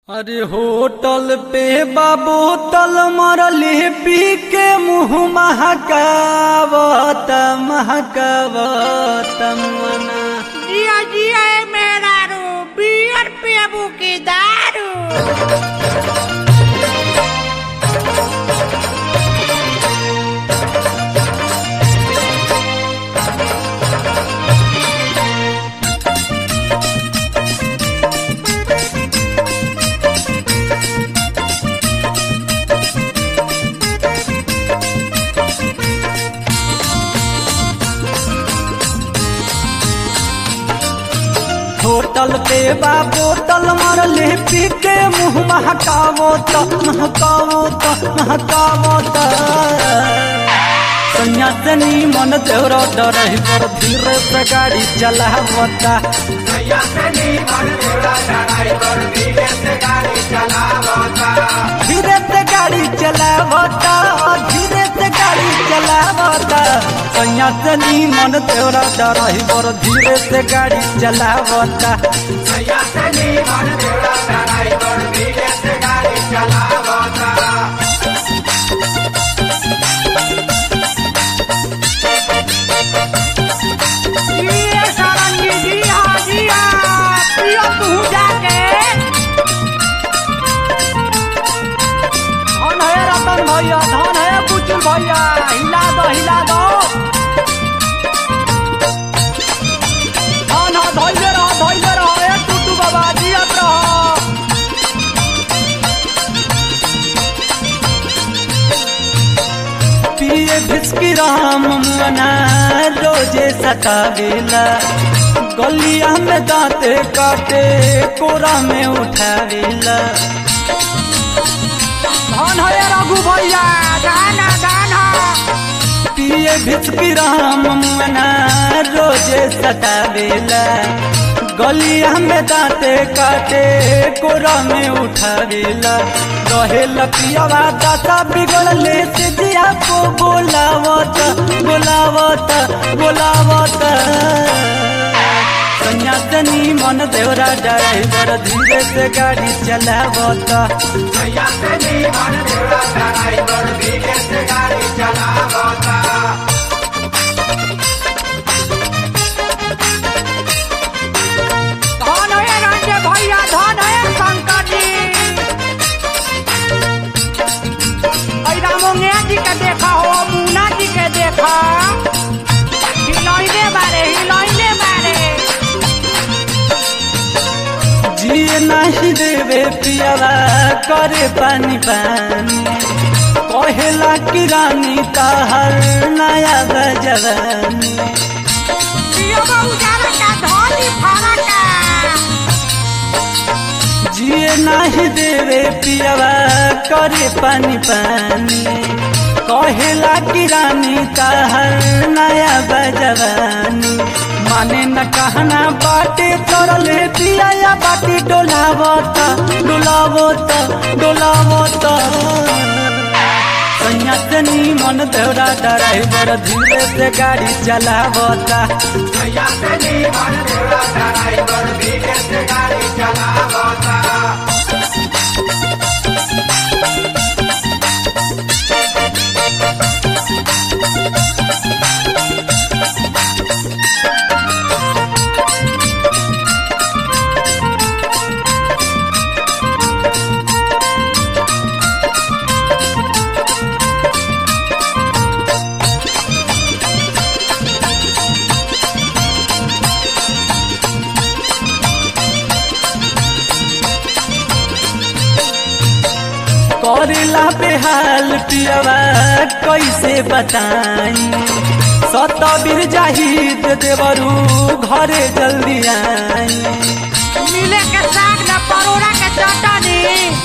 अरे होटल पे बोतल मरले पी के मुंह महकावत महकावत मना जिया जिया ए मेहरारू बियर पियबू की दारू होटल पे बा बोतल मरले पी के मुंह महकावत महकावत महकावत सन्यासनी मन देवर डरही पर धीरे से गाड़ी चलावता धीरे से गाड़ी चलावता धीरे से गाड़ी चलावता सन्यासनी मन देवर डरही पर धीरे से गाड़ी चलावता जिया सारंगी जिया जिया पियो तू जाके धन है रतन भैया धन है बुचुल भैया हिला दो हिला दो धन है धैले रहो धैले रहो ए टूटू बाबा जियत रहो पिए भिस्की राम मना रोजे सतावेला गलिया में दांते काटे कोरा में उठावेला धन है रघु भैया गाना गाना पिए भिचकी राम मना रोजे सतावेला गलिया में दांते काटे कोरा में उठावेला रहे लपियावा दाता बिगड़ले से दिया को बोलावत बोलावत बोलावत सन्यासनी मन देवरा ड्राइवर धीरे से गाड़ी चलावता धन है रंजे भैया धन है शंकर जी ऐ रामोंगे जी के देखा हो मुन्ना जी के देखा हिलैले बारे हिलैले बारे जिए नहीं देवे पियावा करे पानी पानी कहेला कि रानी ताहर नया बजवानी पियो बहु जाना का धोली फारा का जिए नहीं देवे पियावा करे पानी पानी कहेला कि रानी ताहर नया बजवानी माने न कहना बाटे चोरले पिया या बाटी डोलावत डोलावत डोलावत सन्यासनी मन देवरा ड्राइवर धीरे से गाड़ी चलावता करेला बेहाल पियवा कैसे बताई सतबीर जाहिद देवरू घरे जल्दी आई मिले के साग न परोड़ा के चटनी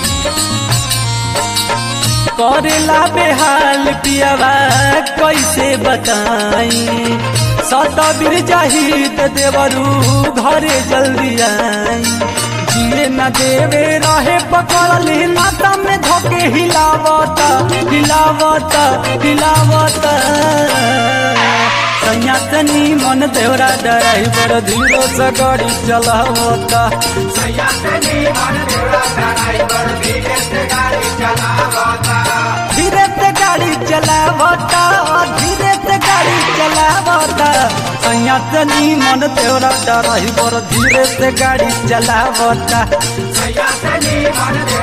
करेला बेहाल पियवा कैसे बताई सतबीर जाहिद देवरू घरे जल्दी आई जिए न देवे रहे पकड़ले नाता में धोके हिलावत हिलावत हिलावत सैया से नीमन देवरा ड्राइवर धीरे से गाड़ी चलावता धीरे से गाड़ी चलावता धीरे से गाड़ी चलावता सैया से नीमन देवरा ड्राइवर धीरे से गाड़ी चलावता सैया से नी मन